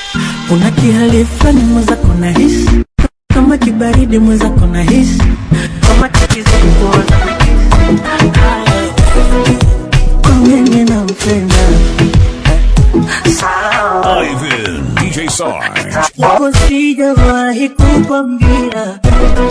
kuna kihali fulani mwenzako na hisi kama kibaridi mwenzako na hisi kama kikizidi kuoza kwa mimi nampenda sawa Ivan, DJ Sarge. Japo sijawahi kukwambia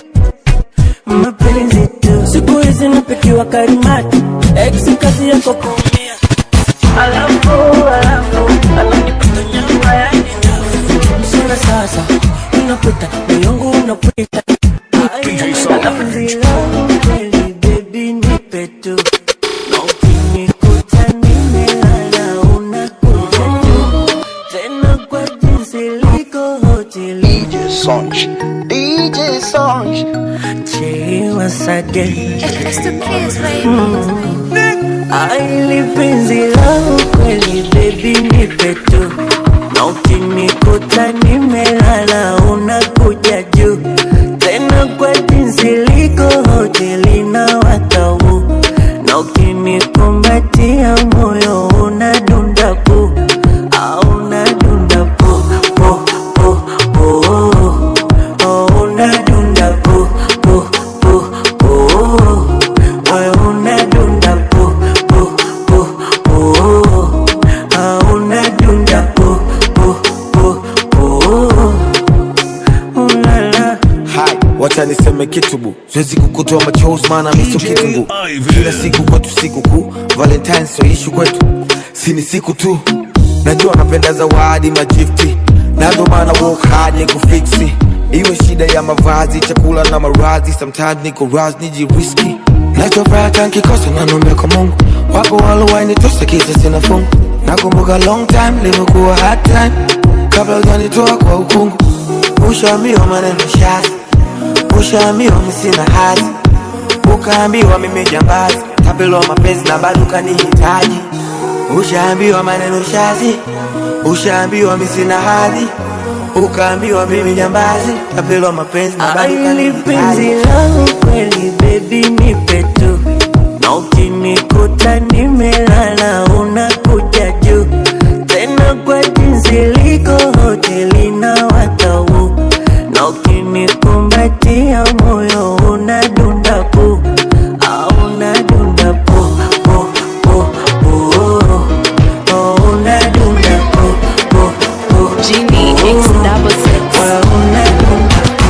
mapenzi tu, siku hizi napikiwa karimati, ex kazi yako kuumia, alafu alafu ananipita nyama yani ndefu. Sina sasa, unapita moyongu unapita DJ Sarge. Penzi langu kweli baby nipe tu na ukinikuta nimelala unakuja tu tena kwa jinsi liko hoteli DJ Songs. DJ Songs. Chiwa sage It's the kids, baby. Aili penzi langu kweli baby nipe tu na ukinikuta nimelala unakuja juu tena kwa jinsi liko hoteli na watau na ukinikumbatia moyo unadunda pu au unadunda pu pu pu pu oh, unadunda pu pu pu pu moyo unadunda pu pu pu pu ah, unadunda pu pu pu pu ulala Hai, wacha niseme kitu bu, siwezi kukutoa machozi maana mimi sio kitungu. Ivan. Kila siku kwetu siku kuu, Valentine sio issue kwetu, si ni siku tu. Najua napenda zawadi magifti, na ndo maana work hard ni kufiksi. Iwe shida ya mavazi, chakula na maradhi, sometimes niko raz nijiriski. Nachofuraha nkikosa nanombe kwa Mungu, wako walowainitosa kisa sina fungu. Nakumbuka long time limekuwa hard time, kabla hujanitoa kwa ukungu. Ushaambiwa maneno shazi Ushaambiwa mimi sina hadhi, ukaambiwa mimi jambazi, tapelwa mapenzi na bado kanihitaji. Ushaambiwa maneno shazi, ushaambiwa mimi sina hadhi, ukaambiwa mimi jambazi, tapelwa mapenzi na bado Aili penzi kanihitaji. langu kweli baby nipe tu na ukinikuta nimelala unakuja juu tena kwa jinsi liko hoteli na watau na ukinikumbatia moyo unadunda pu au unadunda pu pu pu pu oh, unadunda pu pu pu Genie X double six. Well, unadunda pu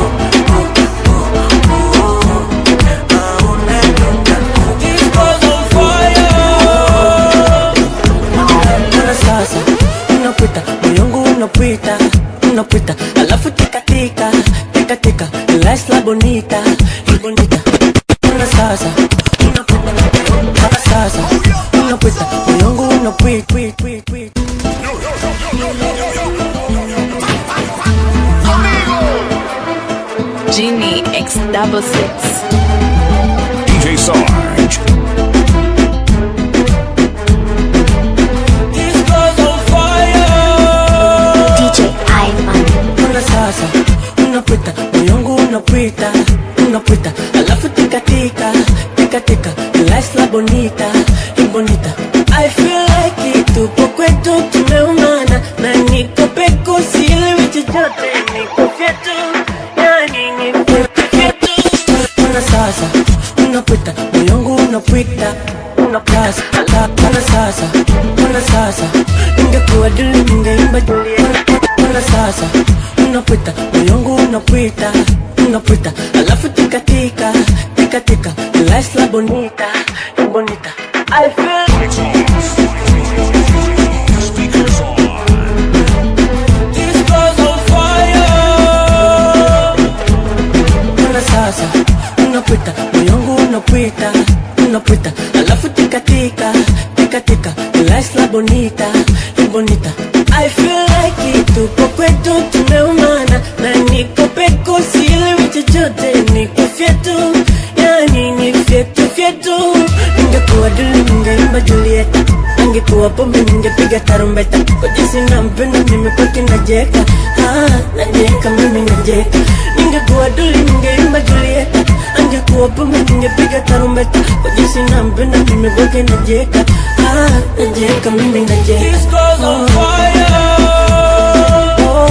Mbona sasa unapita moyongu unapita unapita alafu tikatika tikatika lasla bonita bonita Mbona sasa unapita Mbona sasa unapita moyongu unapita pita, pita, pita. Genie X double six. DJ Sarge. This girl's on fire DJ Ivan. Mbona sasa unapita moyongu unapita unapita alafu tikatika tikatika lasla bonita bonita I feel like it tupo kwetu tumeumana na niko peko sielewi chochote niko vyetu yani ni vyetu vyetu Mbona sasa unapita moyongu unapita unapasa Mbona sasa Mbona sasa ingekuwa dili ningeimba Juliet Mbona sasa unapita moyongu unapita unapita alafu tikatika tikatika lasla bonita bonita I feel Speakers on. This girl's on fire. Mbona sasa unapita moyongu unapita unapita alafu tikatika tikatika lasla bonita bonita I feel like it tupo kwetu tumeumana na niko peko sielewi chochote niko fyetu yani ni fyetu fyetu ningekuwa dili ningeimba Juliet angekuwa pombe ningepiga tarumbeta kwa jinsi nampenda mimi kwake najeka ah, najeka mimi najeka ningekuwa duli ningeimba Juliet angekuwa pombe ningepiga tarumbeta kwa jinsi nampenda mimi kwake najeka ah, najeka mimi najeka This girl's on fire. Oh,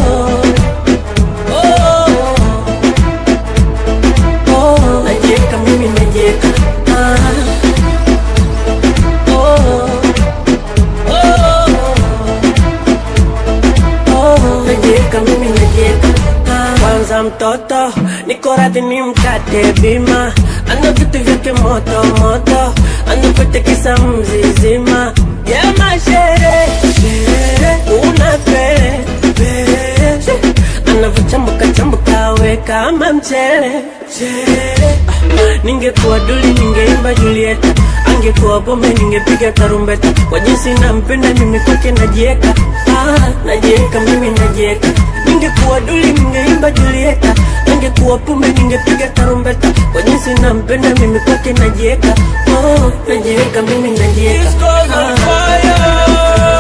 najieka mimi najieka Ah, kwanza mtoto niko radhi ni mkate bima ana vitu vyake moto moto anapotekesa mzizima ya mashere shere una pere pere anavochambuka chambuka we kama mchele chere Ah, ningekuwa duli ningeimba julieta angekuwa bombe ningepiga tarumbeta kwa jinsi nampenda mimi kwake najieka ah, najieka mimi najieka ningekuwa duli ningeimba julieta angekuwa pombe ningepiga tarumbeta kwa jinsi nampenda mimi kwake najieka oh, najieka mimi najieka ah.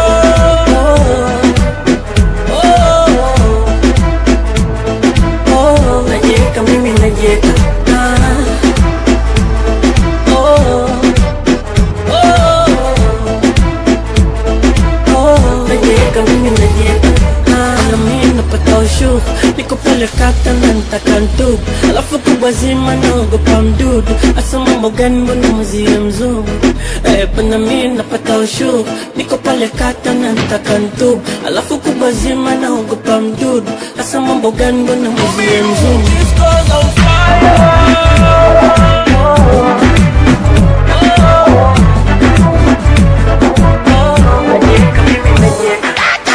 Oh, najieka mimi najieka ah. Oh, oh, oh, najieka mimi najieka Ah, na mimi napata ushu niko pale kata na nitaka ndugu alafu kubwa zima naogopa mdudu asa mambo gani mbona mzie mzungu eh, pana mimi napata ushu niko pale kata na nitaka ndugu alafu kubwa zima naogopa mdudu asa mambo gani mbona mzie mzungu Najieka mimi najieka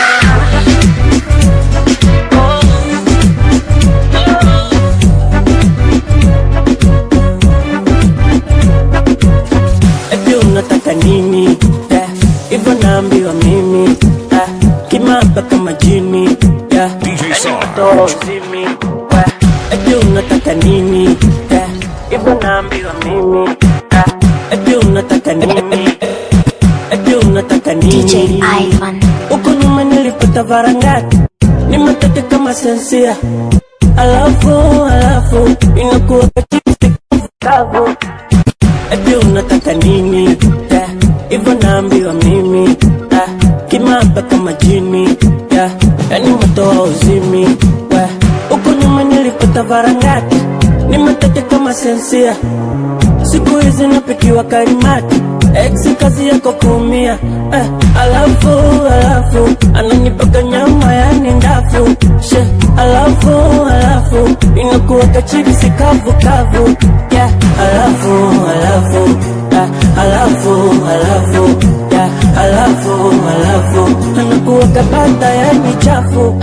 eti unataka nini yeah. hivyo naambiwa mimi yeah. kimaba kama jini yeah. DJ Yaani Sarge. mtoa uzimi yeah. eti unataka nini yeah. hivyo naambiwa mimi yeah. eti unataka nini eti unataka DJ nini Ivan. huko nyuma nilipata varangati ni matete kama sensia alafu alafu inakuwa kavu eti unataka nini yeah. hivyo naambiwa mimi yeah. kimaba kama jini yeah. yani matoa uzimi yeah. huko nyuma nilipata varangati ni matete kama sensia siku hizi napikiwa karimati ex kazi yako kuumia eh, alafu alafu ananipaka nyama yani ndafu she alafu alafu inakuwa kachipsi kavu kavu yeah, alafu alafu yeah, alafu alafu yeah, alafu alafu anakuwa kabata yani chafu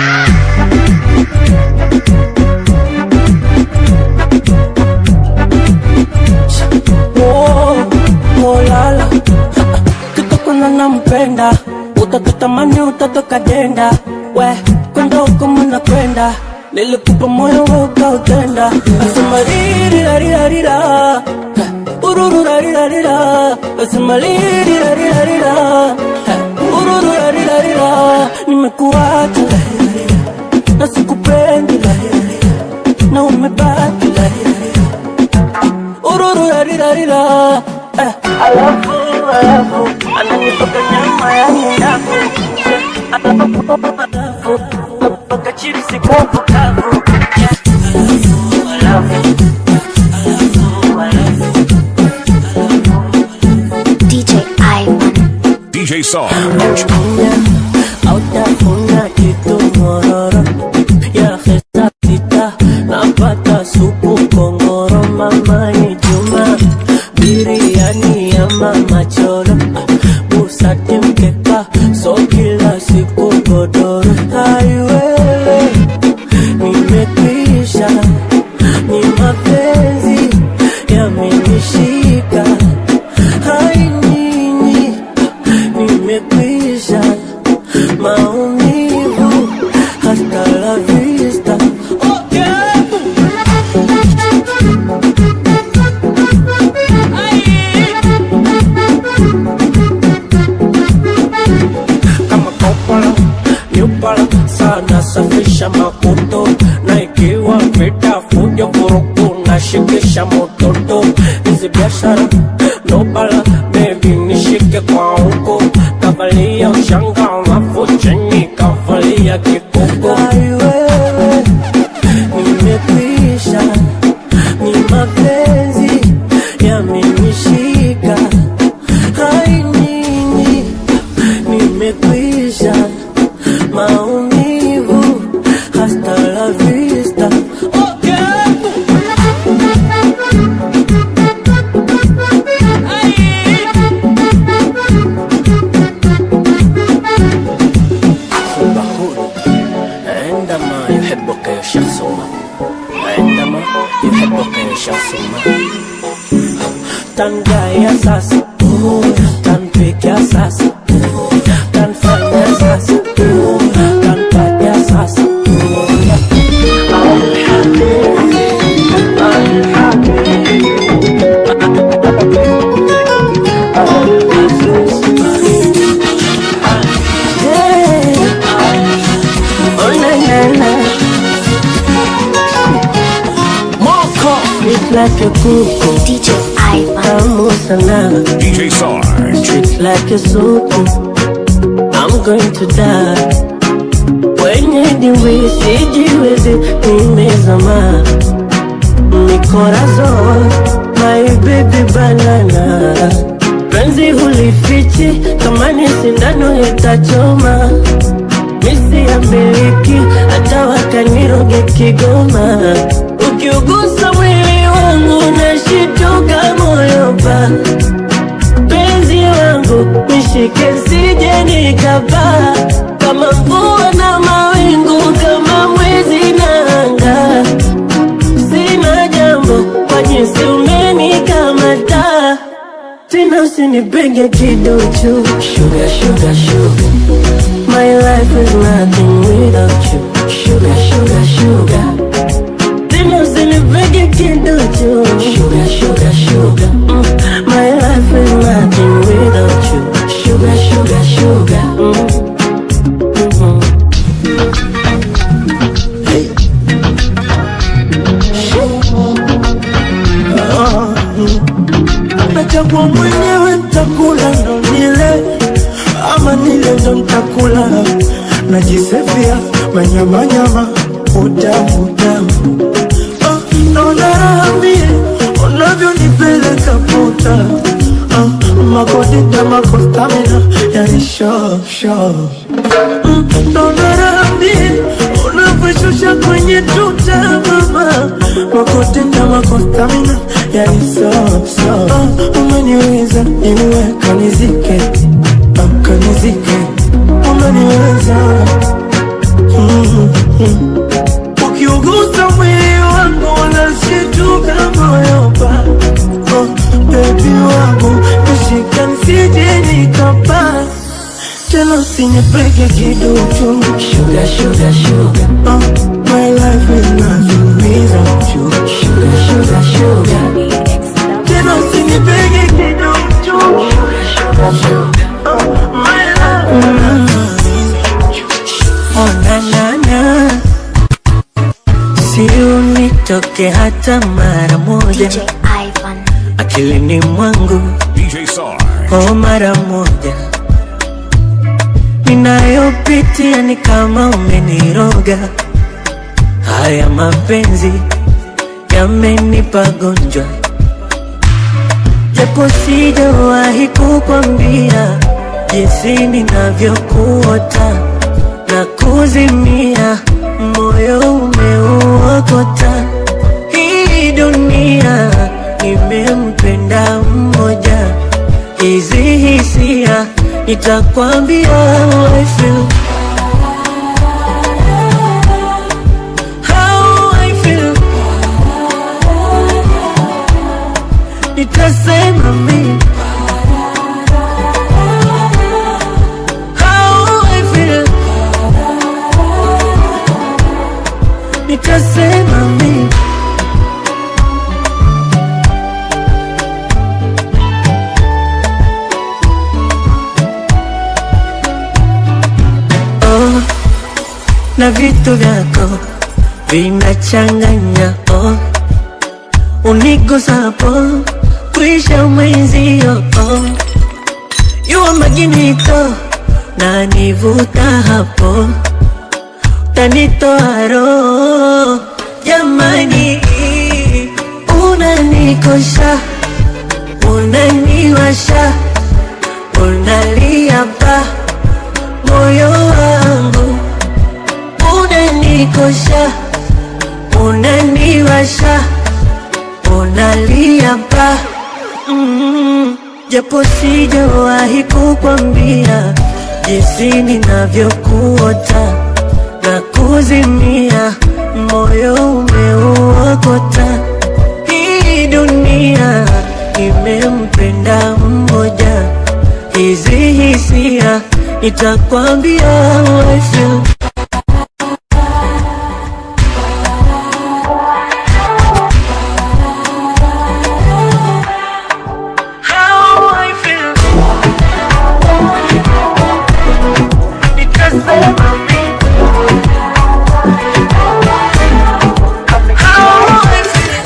Oh, oh, lala kitokona nampenda utatutamani utatoka jenda we kwenda huko muna kwenda nilikupa moyo we ukautenda asema ririrarirarira urururarirarira asema ririrarirarira urururarirarira nimekuacha na sikupendi na umebaki urururarirarira eh, alafu alafu ananipaka nyama ya ndafu alafu alafu napaka chipsi kavu kavu alafu alafu alafu DJ Ivan. DJ Sarge. Utafuna, autafuna kitu mororo ya hesa sita napata supu kongoro mama ni juma biriani ya mama choro busati mkeka so kila siku godoro haiwewe nimekwisha ni mapenzi yamenishika hai nyinyi nimekwisha maumivu hasta la vista okay. kama kopala nyupala sana safisha makuto na ikiwa vita fujo vurugu na shikisha mototo hizi biashara nobala bebi nishike kwa huko kavalia ushanga alafu chini kavalia kikuko aiwewe nimekwisha ni mapenzi yamenishika hai nyinyi nimekwisha maumivu tangaya sasa tanpikia sasa tanfanya sasa tanpatia sasa Oh, na, na, na. Moko It's like a kuku DJ Ivan. Tamu sana DJ Sarge. It's like a soup I'm going to die Wenye diwi sijiwezi nimezama Mikorazon My baby banana Penzi hulifichi kama ni sindano itachoma Misi ya miliki hata wakaniroge Kigoma Ukiugusa mwili wangu nashituka moyo pa penzi wangu nishike sije nikapaa kama mvua na mawingu kama mwezi na anga sina jambo kwa jinsi umenikamata tena usinipenge kiduchu sugar, sugar, sugar. My life is nothing without you Sugar, sugar, sugar Tena usinipenge kiduchu Sugar, sugar, sugar mm. My life is nothing without you Sugar, sugar, sugar mm. Mhm. nachagua mwenyewe ntakula ndo nile ama nile ndo ntakula najisefia manyamanyama utamu utamu Ah, naona raha mie unavyonipeleka puta Ah, makodita makostamina yani sho sho Mm, naona raha mie unavyoshusha kwenye tuta mama makotenda makostamina yani so so Ah, umeniweza niwe kanizike Ah, kanizike umeniweza Mm, mm. ukiugusa mwili wangu unashituka moyo pa oh, bebi wangu nishika nisije nikapa tena usinipeke kiduchu Sugar, sugar, sugar oh, my life is nothing without you Sugar, sugar, sugar tena usinipeke kiduchu oh, my life is nothing without you Oh na na na Si unitoke hata mara moja DJ Ivan. Akilini mwangu DJ Sarge. oh mara moja Ninayopitia ni kama umeniroga Haya mapenzi yamenipa gonjwa Japo sijawahi kukwambia jinsi ninavyokuota na kuzimia, moyo umeuokota. Hii dunia nimempenda mmoja, hizi hisia nitakwambia how I feel. How I feel. Nitasema mimi How I feel. Nitasema mimi oh, na vitu vyako vinachanganya oh, unigusapo kwisha mwenzio oh, yuwa maginito na nivuta hapo tanitoa roho jamani, unanikosha unaniwasha unalia pa moyo wangu unanikosha unaniwasha unalia pa mm, japo sijawahi kukwambia jinsi ninavyokuota na kuzimia, moyo umeuokota. Hii dunia imem nitakwambia how I feel. How I feel. Nitasema mimi. How I feel.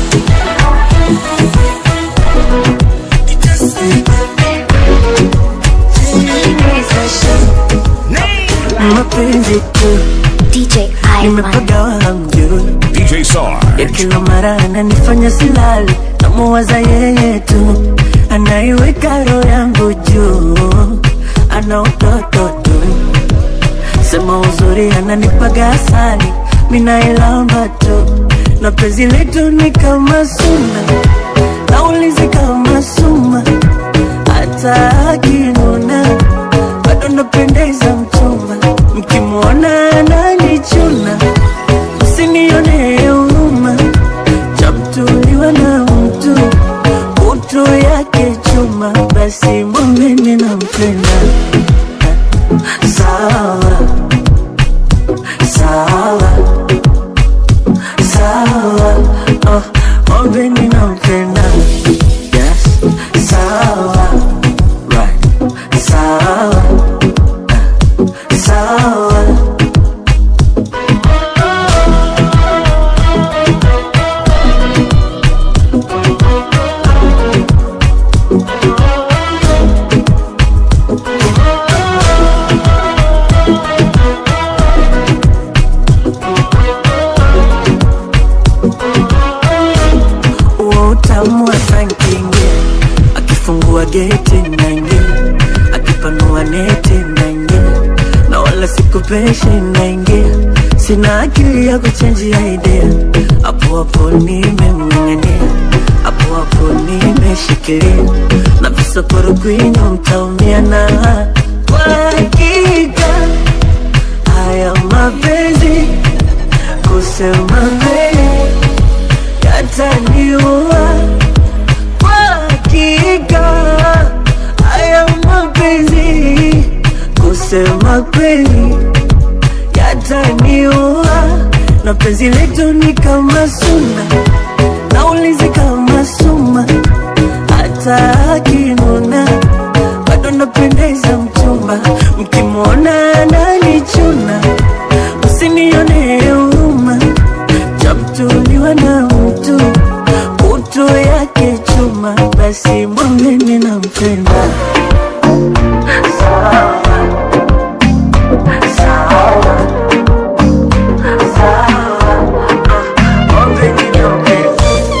Nitasema mimi. mapenzi tu DJ Ivan. nimepagawa hamjui DJ ya Sarge. kila mara ananifanya silali namuwaza yeye tu anaiweka roho yangu juu ana utoto tu sema uzuri ananipaga asali minailamba tu na penzi letu ni kama suna naulizi kama suma hata akinuna bado napendeza mchumba mkimwona ananichuna usinione huruma chamtuliwa na mtu utu yake chuma basi mwambeni nampenda sawa sawa sawa oh, mwambeni nampenda yes sawa right sawa sawa huo utamu wa sankingia akifungua geti naingia akipanua neti naingia na wala sikupeshi naingia sina akili ya kuchenjia idea hapo hapo nimemng'ang'ania hapo hapo nimeshikilia na visokoro kwinyo mtaumia na kwa hakika haya mapenzi kusema mbele yataniua kwa hakika haya mapenzi kusema kweli yataniua na penzi letu ni kama suna naulizi kama suma hata akinuna bado napendeza mchumba mkimwona ananichuna usinione huruma chamtuliwa na mtu utu yake chuma basi mwambeni na mpenda sawa sawa sawa mwambeni na mpenda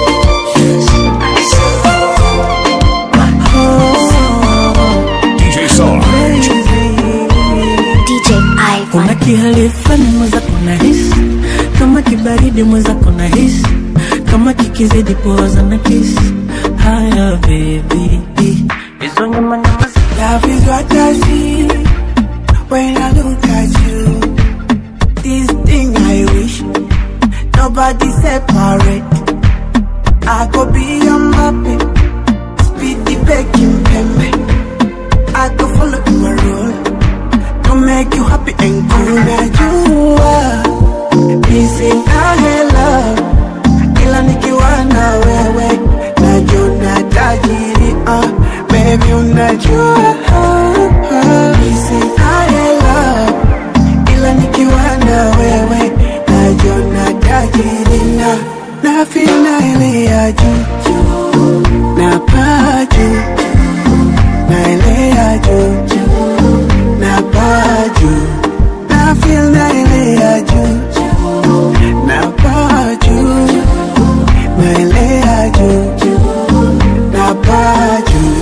DJ Sarge. DJ kuna Ivan. kihali fulani mweza kuna hisi kama kibaridi mweza kuna hisi kama kikizidi poza na kisi haya bebi hizo nyama nyama za Love is what I see when I look at you. This thing I wish nobody separate. I could be your mappy, speed the baking pembe. I could follow my rule to make you happy and cool. Now you are missing a love, ila nikiwa na wewe najona tajiri ah, baby unajua missing a love, ila nikiwa na wewe najona tajiri na na feel na ile ya juu na paa juu na ile ya juu na paa juu na feel na ile ya juu na paa juu na ile ya juu na paa juu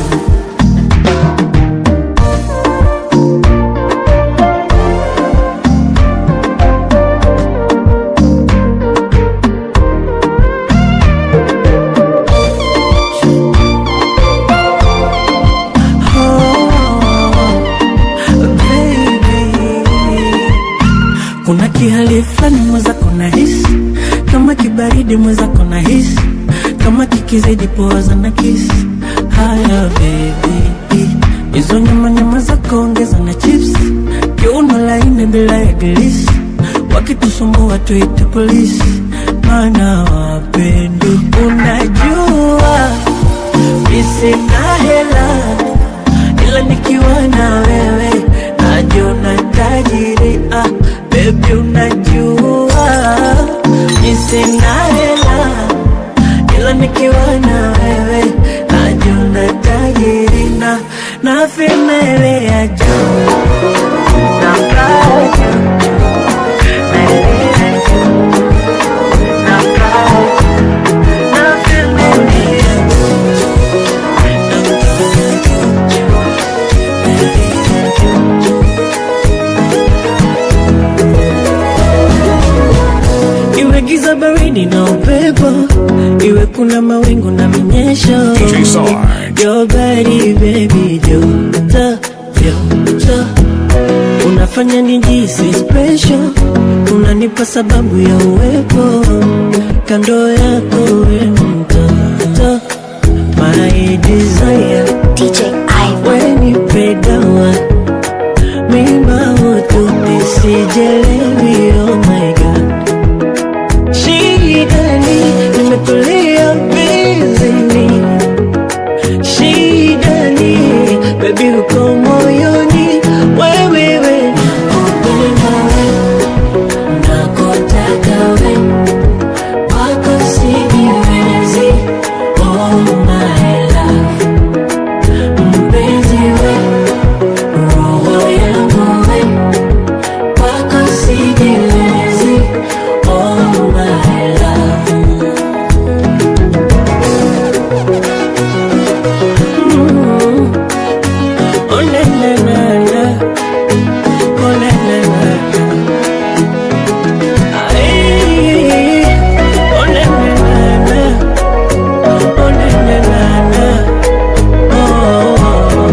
kuna kihali fulani mweza kuna hisi kama kibaridi mweza kuna hisi kama kikizidi poza na kisi haya bebi hizo nyama nyama za kuongeza na chips kiuno laini bila ya gilisi wakitusumbua tuite polisi maana wapendi unajua misina hela ila nikiwa na wewe najiona tajiri ah, bebi unajua misina hela ila nikiwa na wewe najiona tajiri na na femele ya juu na mbaya juu na ile ya juu na mbaya juu na femele ya juu na mbaya juu na ile ya juu iwe giza baridi na upepo iwe kuna mawingu na minyesho DJ Sarge. Your body baby joto joto unafanya nijisi special unanipa sababu ya uwepo kando yako we mtoto my desire DJ Ivan. wenipe dawa mimba ututi sijelewi oh my god shidani nimetulia bizini shidani bebi uko moyoni wewewe nakupenda we nakotaka we wako sijiwezi oh my love mpenzi we roho yangu we wako sijiwezi oh my love Mm. Oh, na, na, na, na. Oh, na, na, na, na. Ay. Oh, na, na, na, na. Oh, na, na, na, na. Oh.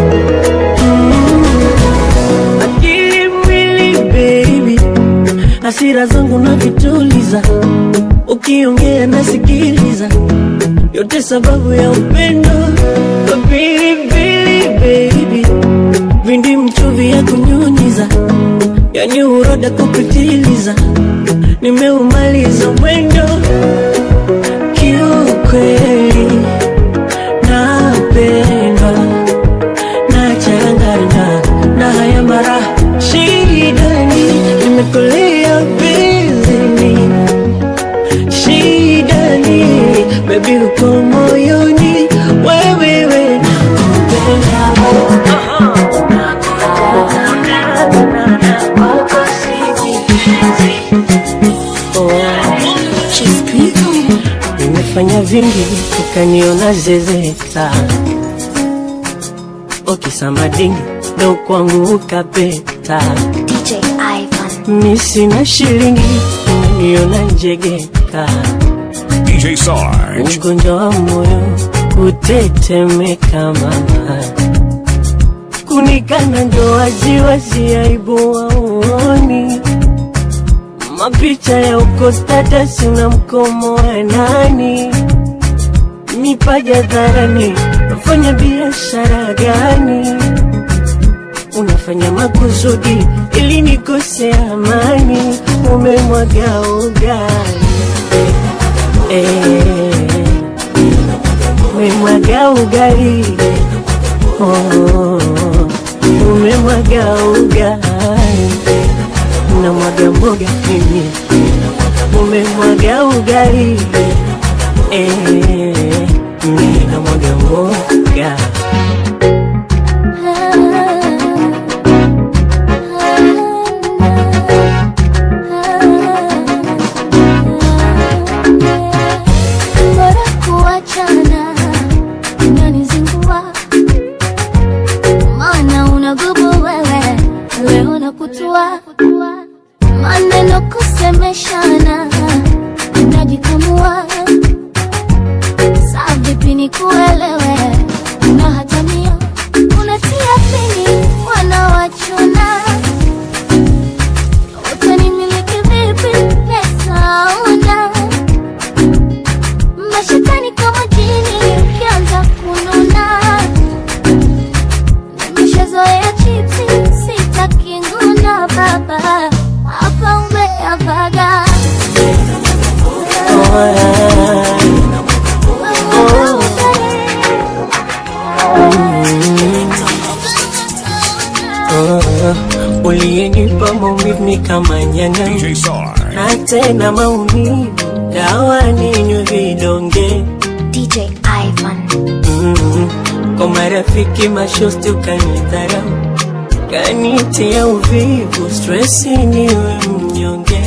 Mm. Akili mwili baby hasira zangu na vituliza ukiongea nasikiliza yote sababu ya upendo pilipili baby vindi mchuvi ya kunyunyiza yani uroda kupitiliza nimeumaliza mwendo kiukweli napendwa nachangana na haya mara shidani nimekulia bizini shidani bebi uko moyoni wewewe nakupenda wako sijiwezi nimefanya vingi ukaniona zezeta okisamadingi ndo kwangu ukapeta DJ Ivan. mi sina shilingi umeniona njegeka DJ Sarge. ugonjwa wa moyo kutetemeka mama kunikana ndo waziwazi aibu waoni mapicha ya uko status na mkomo wa nani mipaja dharani nafanya biashara gani unafanya makusudi ili nikose amani umemwaga ugali eh, umemwaga ugali oh, umemwaga ugali na mwaga mboga mimi umemwaga ugali eh, mimi na mwaga mboga bora kuachana unanizingua maana unagubu wewe leo na kutua maneno kusemeshana unajikamua saa vipi nikuelewe una hatamia unatia pini wanawachuna utanimiliki vipi pesa una mashetani kama jini ukianza kununa manyanga DJ Sarge. na tena maumivu dawa ninywe vidonge DJ Ivan. mm, kwa marafiki mashosti ukanidharau kanitia uvivu stresi niwe mnyonge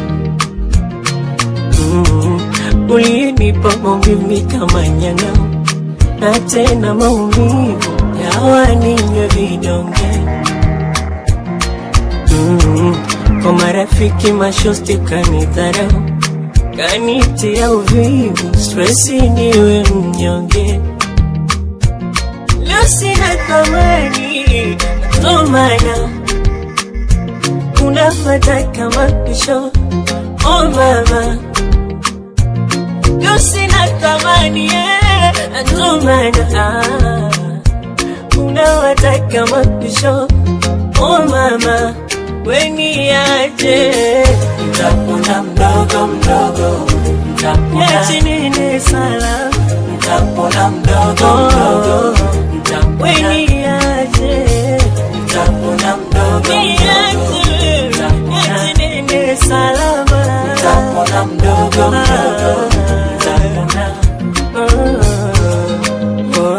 mm, ulinipa maumivu kama nyang'au na tena maumivu dawa ninywe vidonge mm, kwa marafiki mashosti kanidharau kanitia uvivu stresi niwe mnyonge leo sina thamani ndo maana unafata kama pisho oh mama leo sina thamani eh, ndo maana ah, unawata kama pisho oh mama weniaje ntakuna mdogo mdogo yachinini sala ntakuna mdogo mdogo weniaje ntakuna mdogo mdogo yachinini salama ntakuna mdogo mdogo ntakuna oh,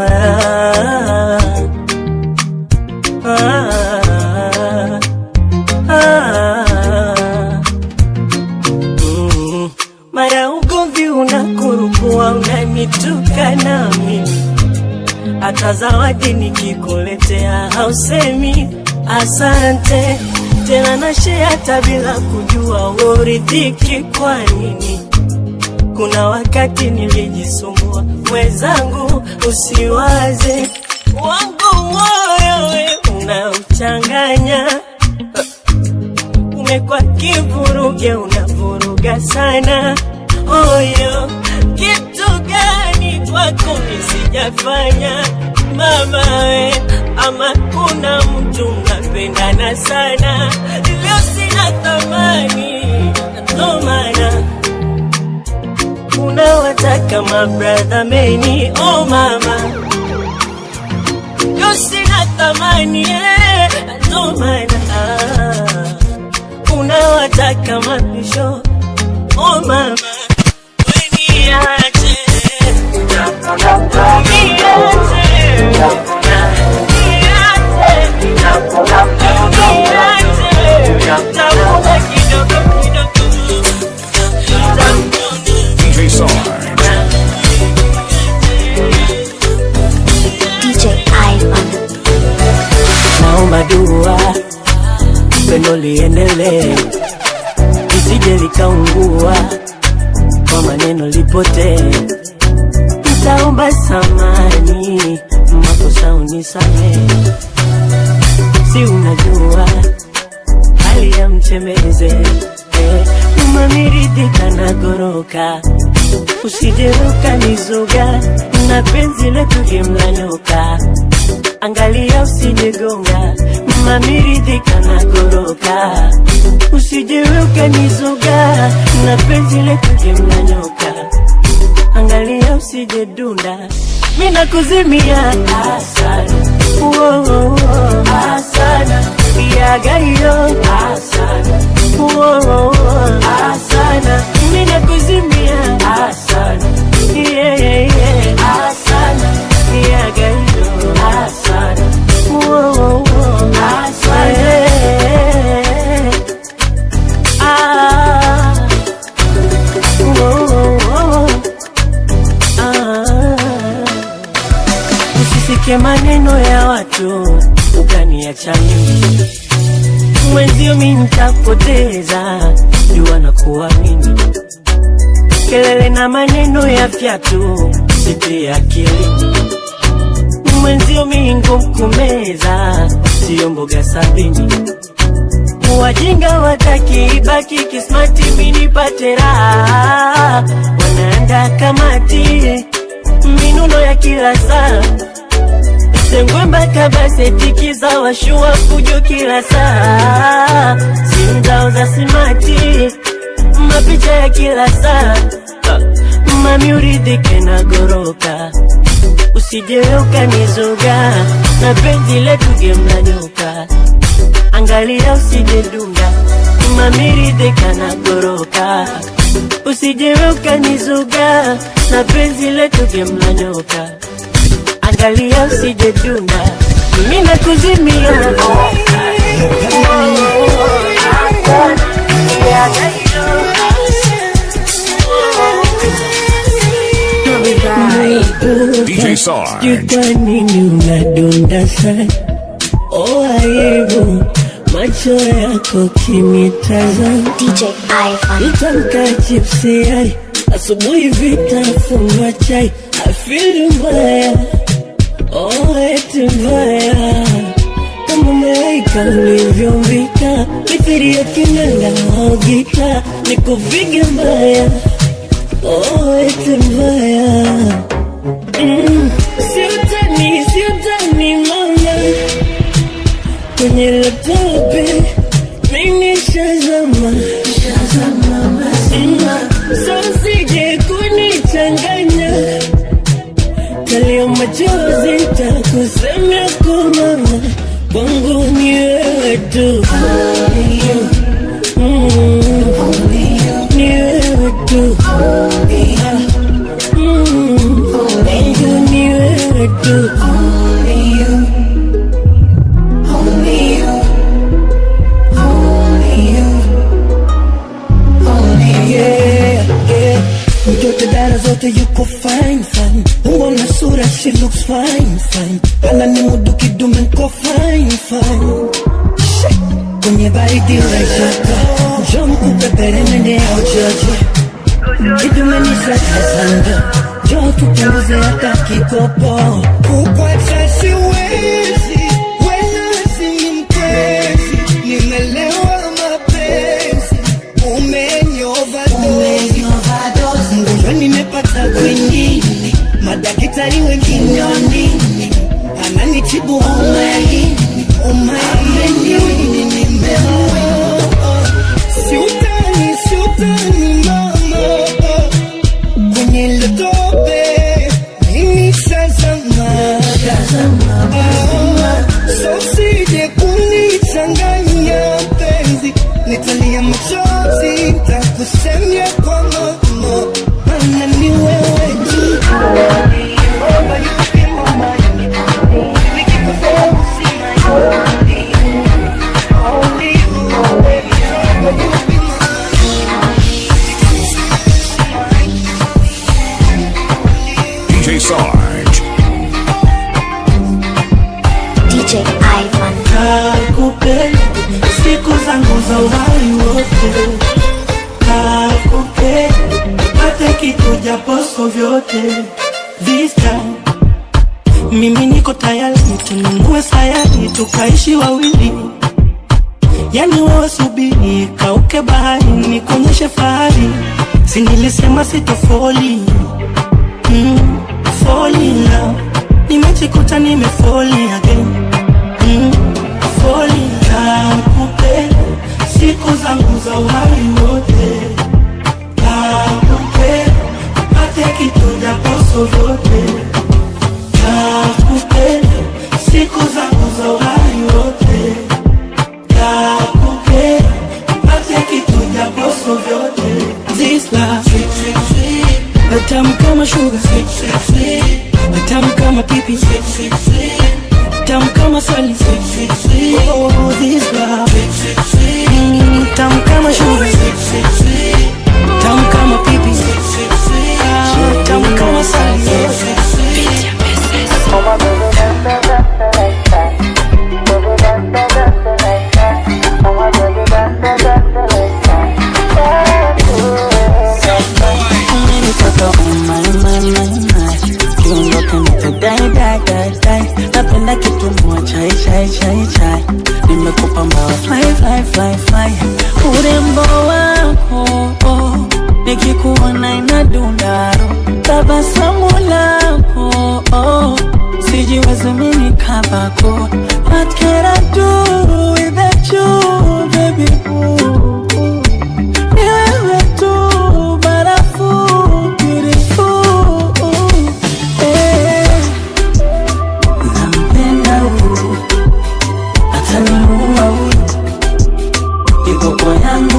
ah, ah, ah. Mm. mara ugomvi unakurukua unanituka na mimi hata zawadi nikikuletea hausemi asante tena nashea hata bila kujua uridhiki kwa nini kuna wakati nilijisumbua mwenzangu usiwaze wangu moyo we unauchanganya umekwa kivuruge unavuruga sana oyo kitu gani kwako nisijafanya mama we ama kuna mtu mnapendana sana leo sina thamani ndo maana unawataka mabradha meni oh mama leo sina thamani eh, ndo maana ah, unawataka mapisho oh mama weniache DJ Sarge. DJ Ivan. naomba dua pendo liendelee lisije likaungua kwa maneno lipotee nitaomba samani makosa unisamee si unajua hali ya mchemeze eh, umamiridhika na goroka usijeruka nizuga na penzi letu gemlanyoka angalia usijegonga mamiridhika na goroka usijeuka nizuga na penzi letu gemlanyoka angalia usijedunda mina kuzimia asana Uo, asana yagaiyo asana Uo, asana mina kuzimia asana yeah, yeah, yeah. asana yagaiyo asana Uo, asana yeah. ah. Uo, ah. Usisikie maneno ya watu ukaniacha mimi mwenzio, mi nitapoteza jua na kuamini kelele na maneno ya fyatu sipi akilini mwenzio, mi ngumu kumeza, sio mboga sabini wajinga wataki ibaki kismati minipate raha wanaanda kamati minuno ya kila saa sengwe mpaka baseti za washua fujo kila saa simu zao za simati mapicha ya kila saa mami uridhike na goroka usijewe ukanizuga na penzi letu gemnanyoka angalia usijedunga kama miridhika na goroka usijewe ukanizuga na penzi letu gemla nyoka angalia usijejuna mimi nakuzimia DJ Sarge. Sijui kwa nini unadunda sana oh aibu macho yako kinitazama DJ Ivan. Nitamka chipsi yai asubuhi vitafunwa chai afili mbaya oh eti mbaya kama umeweka ulivyombika mithiri ya kinanda au gita nikupige mbaya oh eti mbaya mm. siutani siutani mama kwenye laptope mimi shazama sosije kunichanganya kalio machozi takusemea kumama kwangu ni wewe tu Mm. ni wewe tu Mm. kwangu ni wewe tu yeah, yeah. Mtoto dara zote yuko fine fine, umbo na sura she looks fine fine, ana ni mudu kidume nko fine fine. Shit. Kwenye baridi unashaka, njoo nikupepere mende ya uchocho, kidume ni sasa sanga, njoo tupunguze hata kikopo. Kukwacha siwezi, wewe ni mpenzi, nimelewa mapenzi, umenyova mgonjwa nimepata kwingine, madaktari wengine wanini, ananitibu homa ya ini, homa ya ini nimeoa. Siutani, siutani mama, kwenye ile tope mimi shazama, Ah, so usije kunichanganya penzi, nitalia machozi, takusemia kwa mama, maana ni wewe tu. DJ Sarge. DJ Ivan. Nakupenda siku zangu za uhai wote, nakupenda hata kitu japoso vyote. This time mimi niko tayari, tununue sayari tukaishi wawili, yani wewe subiri kauke bahari, nikuonyeshe fahari, si nilisema sitofoli mm, fall in love, nimejikuta nimefoli again mm, foli nakupenda siku zangu za uhai wote nakupenda pate kitu japoso vyote nakupenda siku zangu za uhai wote nakupenda pate kitu japoso vyote This love tamu kama sugar tamu kama pipi tamu kama sali oh, this love Mm, tamu kama sugar tamu kama pipi Ah, tamu kama sali Umenitoka umaimaimaimai kiungo kinachodai dai dai dai napenda kitumua chai chai chai chai nimekupa mbawa fly fly fly fly urembo wako oh, nikikuona inadundaro tabasamu lako oh, sijiwezi mimi kabako what can I do without you baby ooh, ooh. Ni wewe tu barafu beautiful eh. Nampenda huyu ataniua huyu kiboko yangu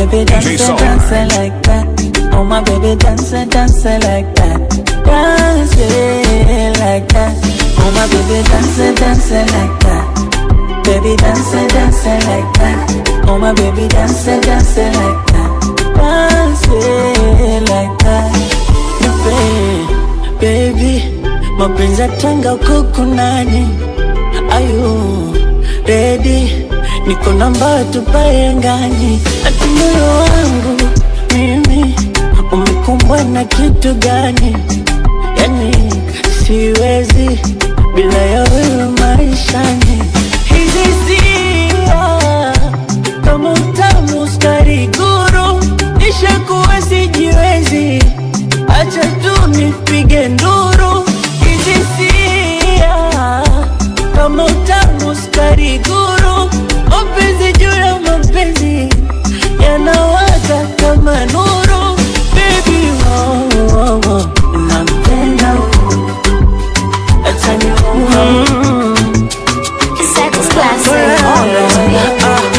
baby, dance, DJ it, Sarge. dance it like that. Oh my baby, dance it, dance it like that. Dance it like that. Oh my baby, dance it, dance it like that. Baby, dance it, dance it like that. Oh my baby, dance it, dance it like that. Dance it like that. Baby, baby, mapenzi yatanga huko kunani? Ayu, ready, niko namba tupae ngani? Ati moyo wangu mimi umekumbwa na kitu gani? Yani siwezi bila ya wewe maishani. Hizi sia kama utamu sukari guru, nishakuwa sijiwezi, acha tu nipige nduru. Hizi sia kama utamu sukari guru, mapenzi juu ya mapenzi yanawaka kama nuru. Baby, oh, oh, oh, nampenda huyu, acha nimuue. Sex classic.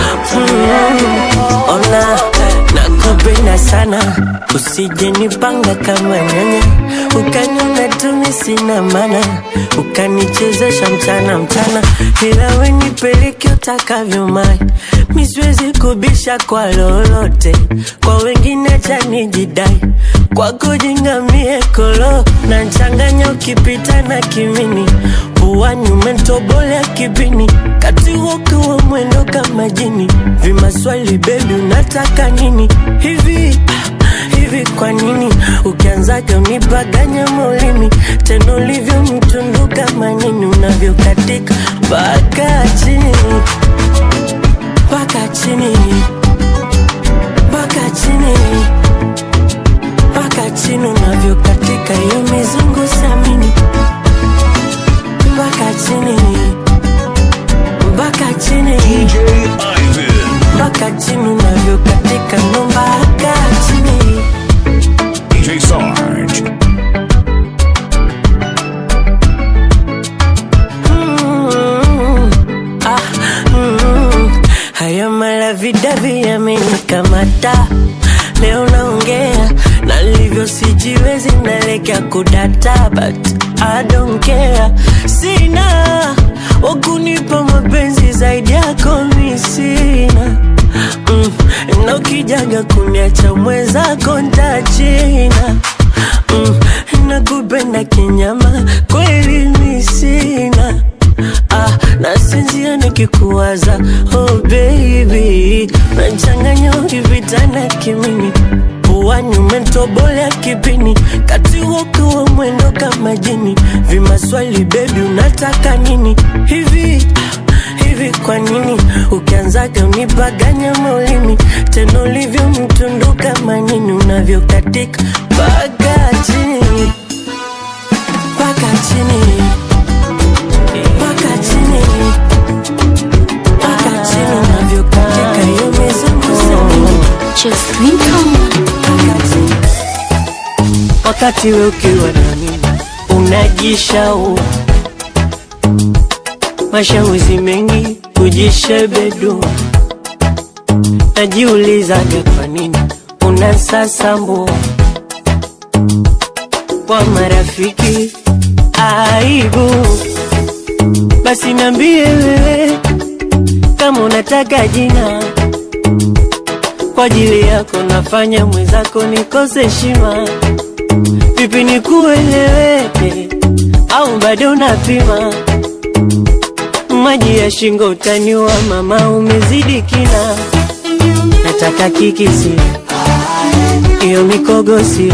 Ona nakupenda sana, usije nipanga kama nyanya, ukaniona tumi sina maana, ukanichezesha mchana mchana, ila we nipeleke utakavyo mai, mi siwezi kubisha kwa lolote, kwa wengine cha nijidai, kwako jingamie kolo na nchanganya ukipita na kimini puani umetobolea kipini kati wokiwa mwendo kama jini vimaswali bebi unataka nini hivi ah, hivi kwa nini ukianzaga unipaganya maulimi tena ulivyo mtundu kama nini unavyokatika mpaka chini mpaka chini mpaka chini mpaka chini unavyokatika hiyo mizungu samini mpaka chini mpaka chini DJ Ivan. mpaka chini unavyokatika ndo mpaka chini DJ Sarge. Mm, ah, mm, haya malavidavi yamenikamata leo naongea na livyo sijiwezi nalekea kudata but I don't care sina wakunipa mapenzi zaidi yako mi sina mm, na ukijaga kuniacha mwenzako ntachina mm, nakupenda kinyama kweli mi sina ah, nasinzia nikikuwaza oh baby nachanganya ukivitana kimini puani umetobolea kipini kati wokiwa mwendo kama jini vimaswali bebi unataka nini hivi ah, hivi kwa nini ukianzaga unipaganya maulimi tena ulivyo mtundu kama nini unavyokatika mpaka chini mpaka chini mpaka chini mpaka chini unavyokatika hiyo mizungu samini Just drink on. mpaka chini wakati we ukiwa na mimi unajishau mashawizi mengi kujishebedu najiulizaga kwa nini unasasambu kwa marafiki aibu basi nambie wewe kama unataka jina kwa ajili yako nafanya mwenzako nikose heshima vipi nikueleweke au bado unapima maji ya shingo utaniwa mama umezidi kina nataka kikisi iyo mikogosi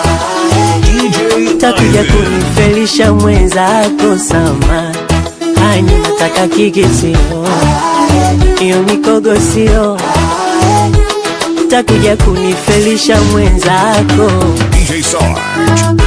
DJ takuja Ivan. kunifelisha mwenzako sama hani nataka kikisio iyo mikogosio takuja kunifelisha mwenzako DJ Sarge.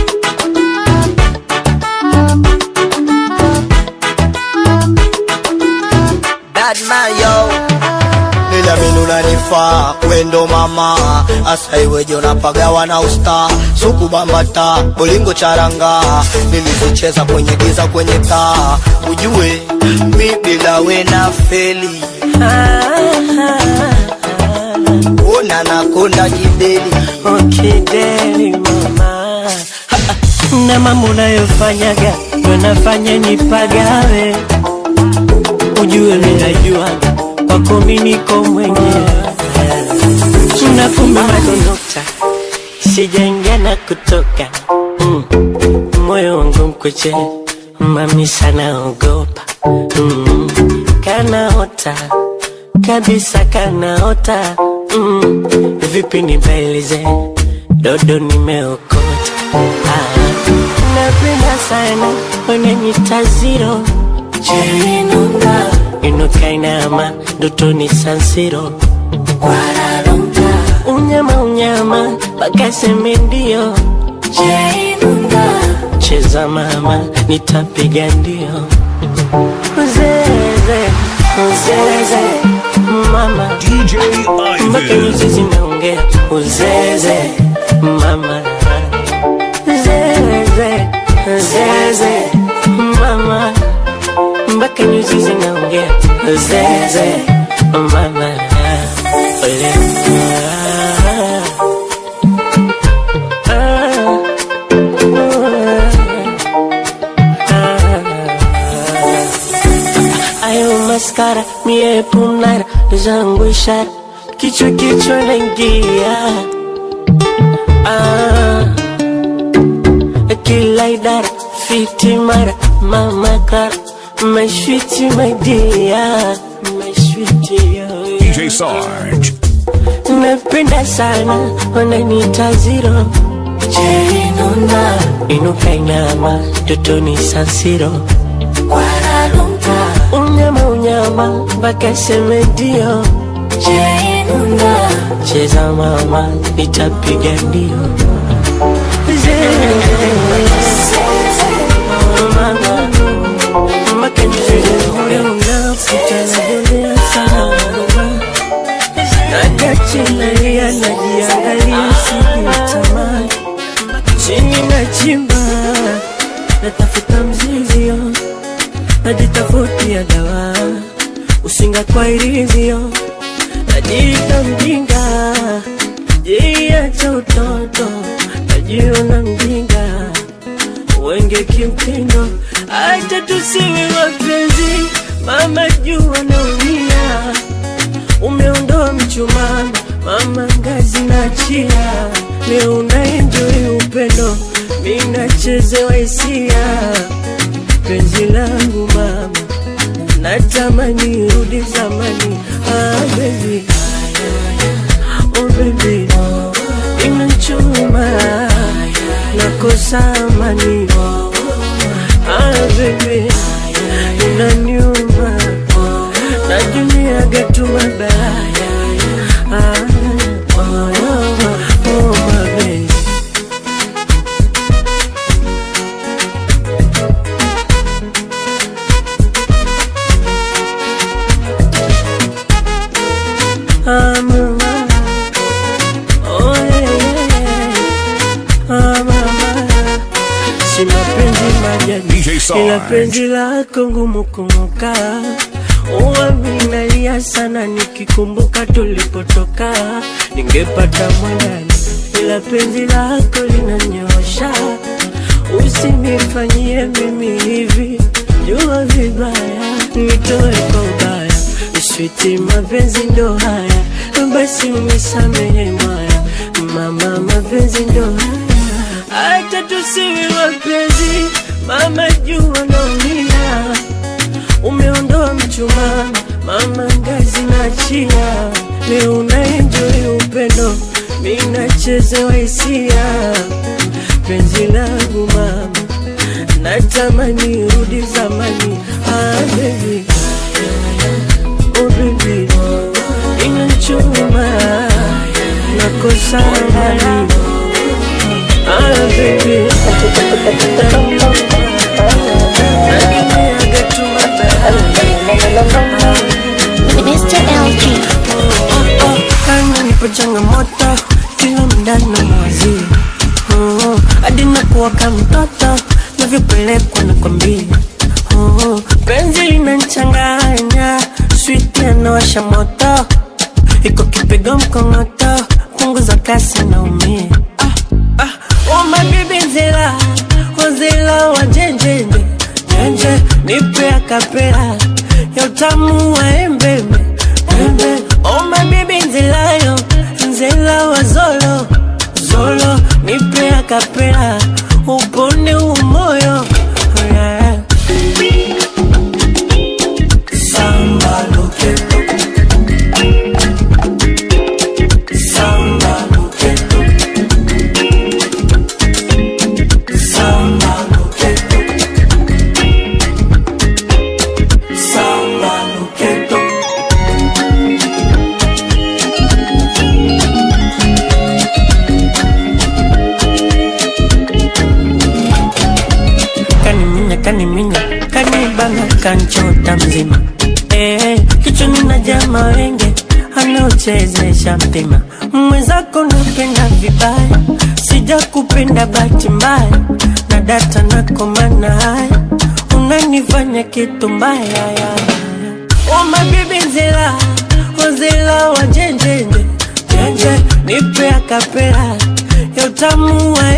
Bad man yo Niliamini unanifaa wendo mama asa iweje unapagawa na usta suku bambata bolingo charanga nilizicheza kwenye giza kwenye taa ujue mi bila we na feli ona na konda kideli okideli mama Ha, ha. na mambo unayofanyaga ndo nafanya nipagawe ujue minajua kwako mi niko mwenyewe na kumbe madonokta sijaingia na kutoka mm. moyo wangu mkweche mami sana ogopa mm. kanaota kabisa kanaota mm. vipi nibailize dodo nimeokota ah. napenda sana wananyita ziro cherinunga inukainama ndotoni sansiro kwararunga unyama unyama pakaseme ndio cherinunga cheza mama nitapiga ndio uzeze uzeze mama DJ mpaka Ivan. nyuzi zinaongea uzeze mama zeze zeze mama mpaka nyuzi zinaongea zeze mama Ole. Ah, ah, ah. ayo maskara mie punara zangu ishara kichwa kichwa naingia ah, kila idara fiti mara mama kara mashwiti madia mashwiti yo DJ Sarge. napenda sana wananiita ziro cherinuna inuka inama totoni sansiro kwararunga unyama unyama mpaka seme ndio cherinuna cheza mama nitapiga ndio Mama, mpaka nifike moyo unafuta najolea sana Nagachilalia najiangalia sijitamani chini na chimba natafuta mzizio najitafutia dawa usinga kwa ilivyo najiita mjinga jiacha utoto najiona mjinga wenge kimtindo hata tusiwe wapenzi mama jua naumia umeondoa mchumama mama ngazi na chia leo unaenjoi upendo minachezewa hisia penzi langu mama natamani rudi zamani ah, baby. Oh, baby. inachuma nakosa amani ah, baby. inaniuma najuniaga tu mabaya ah, oh, oh, oh, my baby. Ah, mama. Oh, yeah, yeah. Ah, mama. Si mapenzi majani DJ Sarge. ila penzi lako ngumu kumuka uwa minalia sana nikikumbuka tulipotoka ningepata mwandani ila penzi lako linanyosha usinifanyie mimi hivi jua vibaya nitoe kwa ubaya switi mapenzi ndo haya basi unisamehe mwaya mama mapenzi ndo haya hata tusiwe wapenzi mama jua naumia umeondoa mchumaa mama ngazi na chia leo unaenjoi upendo minachezewa hisia penzi langu mama natamani rudi zamani ah, baby. Oh, baby. inachuma nakosa amani ah, baby. Nakimiaga tu Mr. LG. kama nipo changamoto kila mda na mwazi oh, hadi nakuwa kama mtoto navyopelekwa na kwambia oh, penzi linanchanganya switi anawasha moto iko kipigo mkongoto punguza kasi naumie ah, ah, oh my baby nzela wazela wa njenjenje njenje nipe akapela ya utamu wa embembe embe oh my baby nzelayo nzela wa zolo zolo nipe akapela upone umoyo oh, yeah. Samba loqueto Samba loqueto Samba loqueto Samba loqueto kaniminya kaniminya kanibana kanchota mzima eh, kichwani na jama wenge anaochezesha mpima mwenzako napenda vibaya sija kupenda bahati mbaya na data nakomana haya unanifanya kitu mbaya ya Oh my baby nzela wazela wa njenjenje njenje nipe akapela ya utamu wa